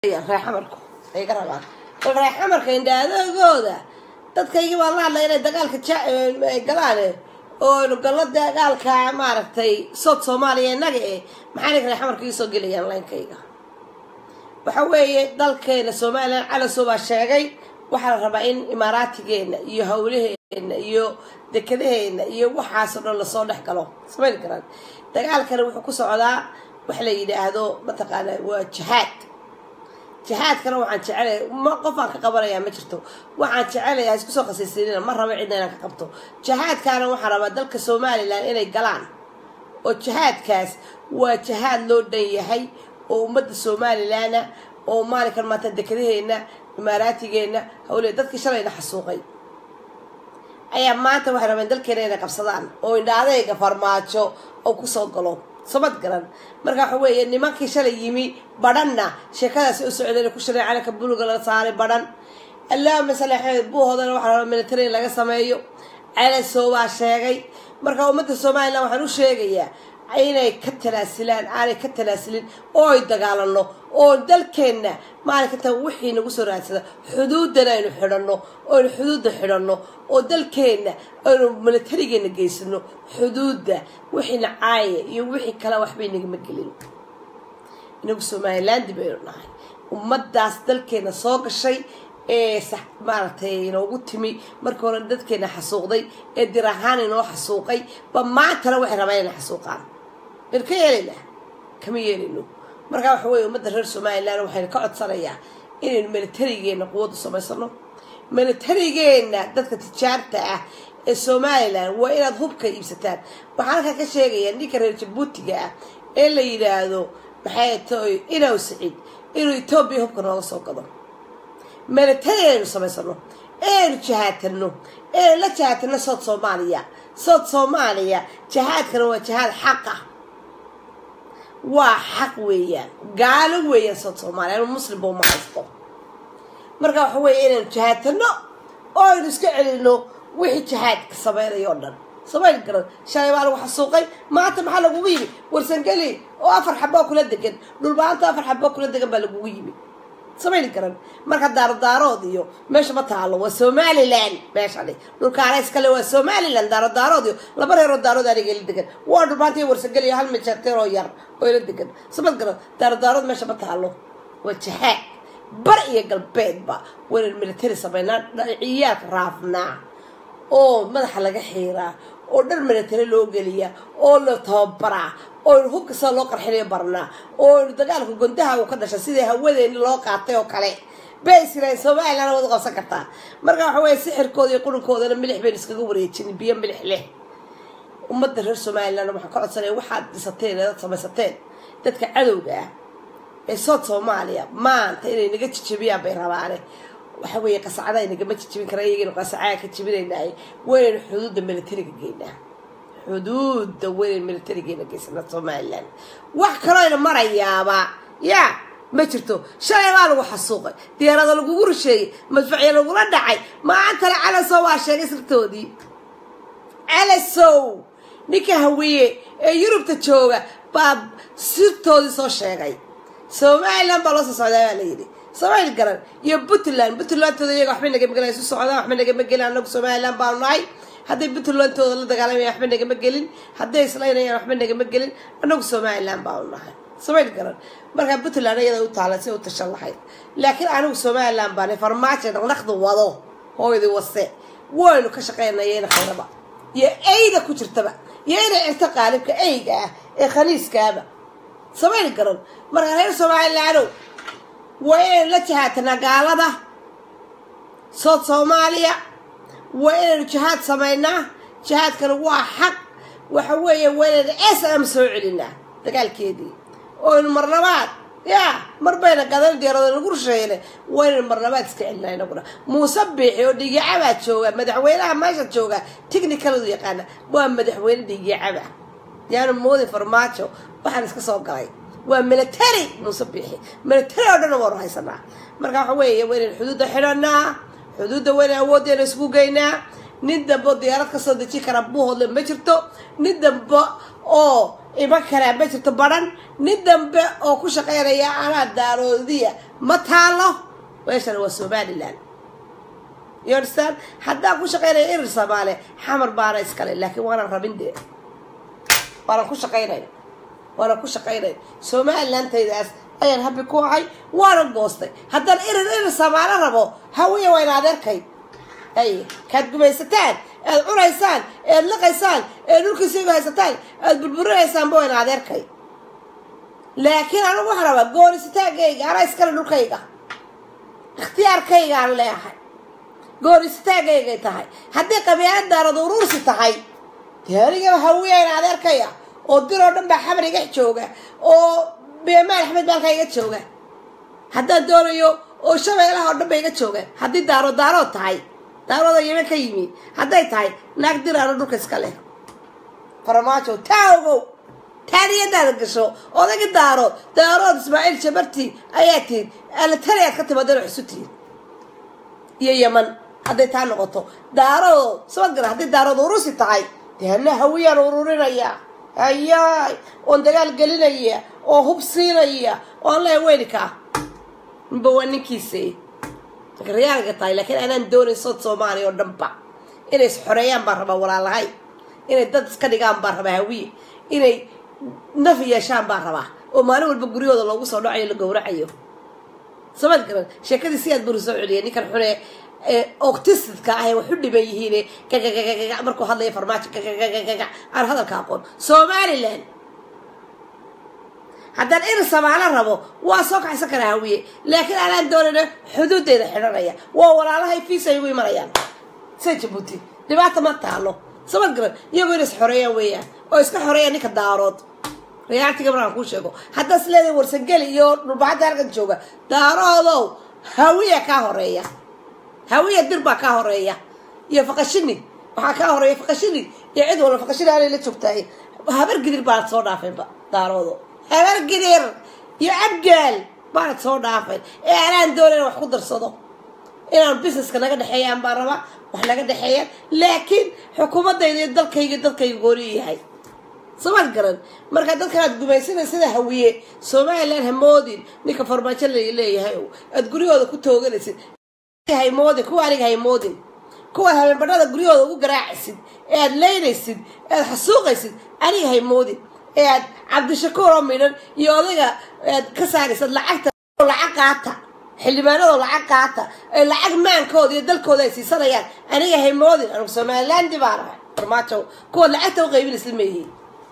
reexamarku ay ka rabaan bal reexamarka indhaadagooda dadkaygii baan la hadlay inay dagaalka ay galaane oo gallo dagaalka maaragtay sood soomaaliya innaga eh maxay ninka reexamarka ii soo gelayaan laynkayga waxa weeye dalkeena somalilan calasow baa sheegay waxaa la rabaa in imaaraatigeena iyo hawlaheena iyo dekadaheena iyo waxaasoo dhan lasoo dhex galo samayn karaan dagaalkana wuxuu ku socdaa wax la yidhaahdo mataqaana waa jihaad jihaadkana waxaan jecelaya ma qofaan ka qabanayaa ma jirto waxaan jecelayaa isku soo khasaysiinina ma rabo cidna inaan ka qabto jihaadkaana waxaan rabaa dalka somalilan inay galaan oo jihaadkaas waa jihaad loo dhan yahay oo ummadda somalilanna oo maalinkan maanta dekadaheena imaaraatigeena hawle dadkii shalayna xasuuqay ayaa maanta waxay rabeen dalkeena inay qabsadaan oo indhaadayga farmaajo oo kusoo galo samad garan marka waxa weeye nimankii shalay yimi badhanna sheekadaasi u socdeen ku shiray calanka buluga la saaray badhan allaahuma sali axmed buuhoodana waxaa rabaa military in laga sameeyo calasow baa sheegay marka ummadda somalilan waxaan u sheegayaa inay ka talaasilaan aanay ka talaasilin oo ay dagaalano oo dalkeenna maalinkanta wixii nagu soo raadsada xuduuddana aynu xidhanno oo aynu xuduudda xidhanno oo dalkeenna aynu militarigeena geysano xuduudda wixii nacaaya iyo wixii kale waxbay nagama gelin inagu somaliland baynu nahay ummaddaas dalkeena soo gashay ee maaragtay inoogu timi markii hore dadkeena xasuuqday ee dir ahaan inoo xasuuqay ba maantana waxay rabaan inay xasuuqaan baynu ka yeelaynaa kama yeelayno markaa waxa weye ummadda reer somalilan waxaynu ka codsanayaa inaynu militarigeena quwaddu samaysano militarigeena dadka tijaarta ah ee somalilan waa inaad hubka iibsataan waxaan halkaa ka sheegayaa ninka reer jabuutiga ah ee la yidhaahdo maxay tahay inaw siciid inuu etoobiya hubka nooga soo gado militari aynu samaysano eaynu jahaatano eaynu la jahaatano sood soomaaliya sood soomaaliya jahaadkana waa jahaad xaqa waa xaq weeyaan gaalo weeyaan sood soomaaliya anu muslimba uma haysto marka waxa weeye inaynu jahaatano oo aynu iska celino wixii jahaadka sameynaya o dhan samayn garan shalay baa lagu xasuuqay maanta maxaa lagugu yimi warsangeli oo afar xaboo kula degan dhulbaanta afar xaboo kula degan baa lagugu yimi samayn garan marka daarodaarood iyo meesha ma taalo waa somalilan meeshani dhulkaana iskale waa somalilan daarodaarood iyo laba reeroo daarood aniga ila degan waa dhulbaanta iyo warsangeli iyo hal mijeerteer oo yar oo ila degan samad garan daarodaarood meesha ma taalo waa jahaad bar iyo galbeedba waynan military samaynaa ciyaarka raafnaa oo madaxa laga xiiraa oo dhar military loo geliyaa oo la tababaraa oo aynu hubka sida loo qarxinayo barnaa oo aynu dagaalka gondaha uu ka dhashay sidai hawadeeni loo qaatay oo kale bay israel somalilan wad qabsan kartaa marka waxa weeye sixirkooda iyo qurunkoodana milix baynu iskaga wareejin biyo milix leh ummadda reer somalilan waxaan ka codsanaya waxaad dhisateen eead samaysateen dadka cadowga ah ee sood soomaaliya maanta inay naga jijabiyaan bay rabaane waxa weeye qasacada nagama jijibin kara iyagaynu qasacaa ka jibinaynaay waynaynu xuduudda militariga geynaa xuduudda weynan militarigeena geysana somalilan wax kalooyna marayaaba yaa ma jirto shalay baa lagu xasuuqay diyaarada lagugu rusheeyey madfacya lagula dhacay maantana calasow waa sheegay sirtoodii calasow ninka hawiye ee yurubta jooga baa sirtoodii soo sheegay somalilan baa loo soo socdaa baa layidhi somaali garan iyo puntland puntlandtooda iyaga waxba nagama gelin isu socdaan waxba nagama gelin anagu somalilan baanu nahay hadday puntlandtooda la dagaalamaya waxba nagama gelin hadday islaynayaan waxba nagama gelin anagu somalilan baanu nahay somaali garan markaa puntland iyada u taalan si u tashan lahayd laakiin anigu somalilan baana farmaajo dhaqdhaqda wado hooyadii wase waynu ka shaqeynayayna khayraba iyo eyda ku jirtaba iyo inay cirto qaalibka eyga ah ee khaniiskaaba somaali garan markaa reer somalilaanow waa inaynu la jahaatanaa gaalada sood soomaaliya waa inaynu jihaad samaynaa jihaadkana waa xaq waxa weeye waa inaynu s m soo celinaa dagaalkeedii oynu marlabaad yaa mar bayna gadan diyaarado nagu rusheeyne waa inaynu marlabaad iska celinaa inaguna muuse biixi oo dhiigicabaa jooga madaxweynaha meesha jooga technicaladu yaqaana waa madaxweyne dhiigicaba yaanu moodi farmaajo waxaan iska soo galay waa military muuse biixi military oo dhan waanu haysanaa marka waxa weeye waa inaynu xuduudda xidhanaa xuduudda wayna awooddeena isku geynaa nin dambe oo diyaarad ka soo deji kara buuhoodle ma jirto nin dambe oo iman karaa ma jirto baran nin dambe oo ku shaqaynaya anaa daaroodiya ma taalo meeshana waa somalilan you understand haddaan ku shaqaynaya irir soomaale xamar baana iskale laakiin waanan rabin dee waanan ku shaqaynay waanan ku shaqaynay somalilandaydaas ayaan habi ku ahay waanan goostay haddaan irir irir soomaale rabo hawiya waa in adeerkay ay kaad gumaysataan aad cunaysaan ead liqaysaan eed dhulkiisiigu haysataan aad burburinaysaan waa in adeerkay laakiin anigu waxaan rabaa goonisitaagayga anaa iskale dhulkayga ikhtiyaarkaygaan leeahay goonisitaagaygay tahay haddii qabiilad daarad uruursi tahay dee anigaba hawiyayn adeerkaya oo diroo dhan baa xamar iga jooga oo beemaan axmed baalka iga jooga haddaan doonayo oo shabeelaha oo dhan ba iga jooga haddii daaro daarood tahay daarooda yemen ka yimi hadday tahay naag diraano dhulka iska leh farmaajo taa ogow taaniyadaada gasho odagi daarood daarood ismaaciil jabarti ayaa tihin alatali aad ka timaadeen wax isu tihin iyo yeman hadday taa noqoto daarood sabad gara hadday daarood urusi tahay dee ana hawiyaan ururinaya hayaay oon dagaal gelinaya oo hub siinaya oo aan leeya weynikaa ninba waa ninkiisa marka rayaalga tahay laakiin anaan doonayn sood soomaaliya oo dhanba inay is xoreeyaan baan rabaa walaalahay inay dad iska dhigaan baan rabaa hawiye inay naf yeeshaan baan rabaa oo maalin walba guryahooda loogu soo dhacayo la gowracayo samad garan sheekadii si aad buri soo celiyay ninkan xune octisidka ah ee wax u dhiban yihiin gagagagaga markuu hadlaya farmaajo gagagagaga aan hadalka aqoon somalilan haddaan irir samaalo rabo waa soo kaxaysan karaa hawiye laakiin anaan doonayna xuduudeeda xidhanaya waa walaalahay fiisa igu imanayaan sida jabuuti dhibaata ma taalo samad garan iyagoo inay is xoreeyaan weeyaan oo iska xoreeyaan ninka daarood rayaaltiga markaan kuu sheego haddaad is leedahay warsangeli iyo dhulbaxadda halkan jooga daaroodow hawiya kaa horeeya hawiya dir baa kaa horeeya iyo faqashini waxaa kaa horeeya faqashini iyo cid walba faqashini aanay la joogtahay habar gidir baanad soo dhaafeenba daaroodo habar gidir iyo abgaal baanad soo dhaafayn ee anaan doonayna wax ku darsado inaan busineska naga dhexeeyaan baan rabaa wax naga dhexeeyaan laakiin xukuumadayda iyo dalkayga dadkayga gooni yahay samaad garan markaa dadkan aad gumaysanay sida hawiye somalilan hamoodin ninka farmaajo la leeyahay aad guryahooda ku tooganaysid hamoodin kuwa aniga haymoodin kuwaad habeenbadhada guryahooda ugu garaacaysid ee aad leynaysid ee aad xasuuqaysid aniga haymoodin ee aad cabdishakuur oo midhan iyo odayga aad ka saaraysad lacagta lacag qaata xildhibaanadoo lacag qaata ee lacag maankooda iyo dalkooda ay siisanayaan aniga haymoodin anugu somalilandi baan ahay farmaajo kuwaad lacagta u qaybinaysid mayihiin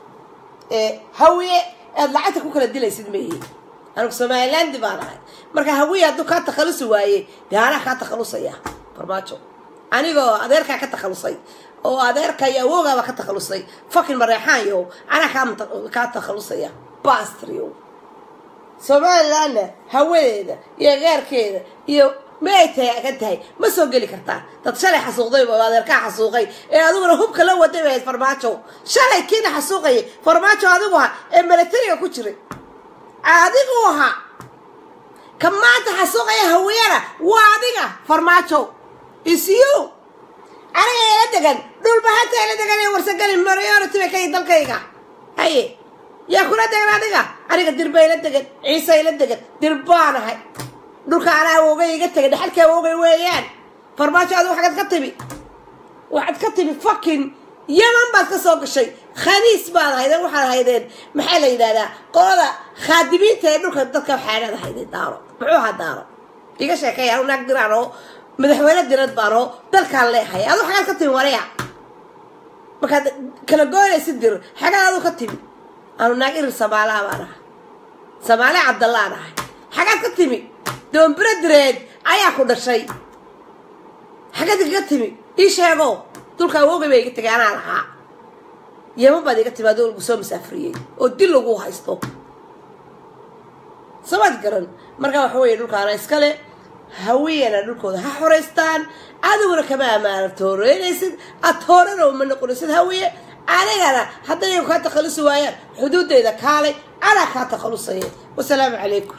hawiye aad lacagta ku kala dilaysid mayihiin anugu somalilandi baan ahay marka hawiye hadduu kaa takhalusi waayey dee anaa kaa takhalusaya farmaajo anigoo adeerkaa ka takhalusay oo adeerka iyo awoogaaba ka takhalusay fakin mareexaanyo anaa kaa takhalusaya bastrio somalilandna hawadeeda iyo gaarkeeda iyo maay taagan tahay ma soo geli kartaa dad shalay xasuuqday oo adeerkaa xasuuqay ee adiguna hubka la waday bahayd farmaajo shalay kiina xasuuqayay farmaajo adigu ahaa ee milatariga ku jiray adigu ahaa ka maanta xasuuqaya hawiyana waa adiga farmaajo isiyo aniga ila degan dhulbahanta ila degan ee warsageli mariority bay kayi dalkayga haye yaa kula degan adiga aniga dir baa ila degan ciise ila degan dir baanahay dhulka anaa awoogay iga tegay dhexalkii awoogay weeyaan farmaajo adigu xagad ka timi waxaad ka timi fakin yaman baad ka soo gashay khaniis baad haydeen waxaad haydeen maxaa la yidhahdaa qolada khaadimiinta ee dhulka dadka waxaanaad haydeen daaro muxuu ahaa daaro iga sheekay anu naag diraan oo madaxweyne dirad baan oo dalkaan leehay adu xagaad ka timi waraya markaad kala goynaysid dir xagaad adu ka timi anu naag irir samaalaa baan ahay samaale cabdallaan ahay xagaad ka timi doombiro direed ayaa ku dhashay xagaad igaga timi ii sheego dulka awoogay baa iga tegay anaa lahaa yeman baad iga timi adoo lagu soo masaafriyey oo dil lagu haysto samaad garan markaa waxa weeye dhulkaana iskale hawiyana dhulkooda ha xoraystaan adiguna kama amaana tooreynaysid ad toorana uma noqonaysid hawiye anigana hadday kaa takhalusi waayaan xuduudeyda kaalay anaa kaa takhalusaya wasalaamu calaykum